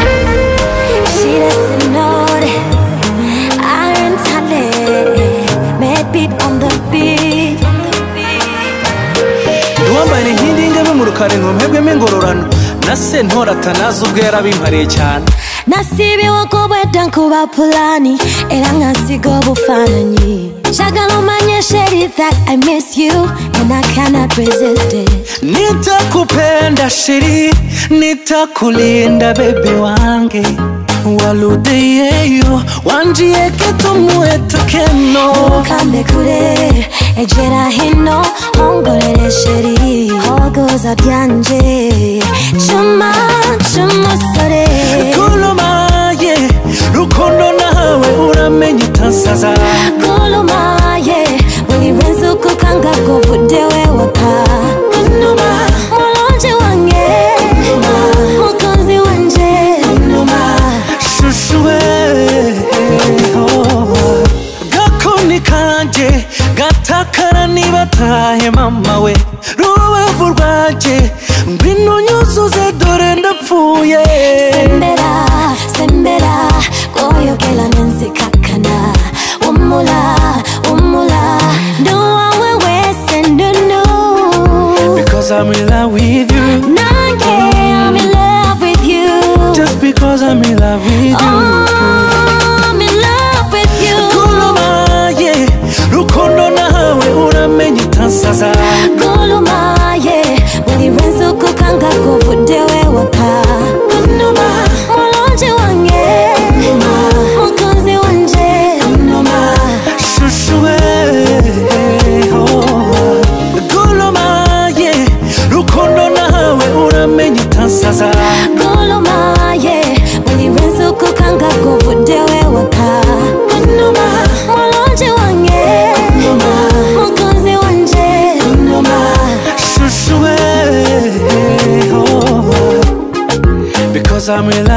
She doesn't know that I'm talented. Mad beat on the beat. Uwambaye inkindi ngebe mu rukari ntumhebwemo ingororano na sentoratana z'ubwera bimpariye cyane Nasibiwe kubwedwa nkuba pulani era nkasiga obufaananyi njagala omanye sheri that i miss you and i cannot resist it nitakupenda shiri nitakulinda bebe wange waludeyeyo wanjieke tumuetekeno kambe kure egera hino ongorere sheri hogoza byanje cuma cy'umusore kulumaye rukundo nawe uramenye utasaza kulumaye buri wese uko ukanga kuvudewe waka kunuma mulonje wange mukunzi wanje kunuma shushuwe oh. gakoni kanjye gatakara niba atahe mama we rubavu rwanjye ngwino nyuzuze dore ndapfuye sembera sembera koyogela nenzikakana umula umula ndowawe wese ndunu because i'm in love with you nange i'm in love with you just because i'm in love with you Oh, I'm in love with you kulumaye rukundo nawe uramenye utasaza gulumaye buri wese uko ukanga kuvudewe waka kunuma mulonje wange mukunzi wanje kunuma shushuwe oh. golomaye rukundo nawe uramenye utasaza gulumaye buri wese uko ukanga kuvudewe waka kunuma mulonje wange mukunzi wanje kunuma shushuwe oh. because i'm in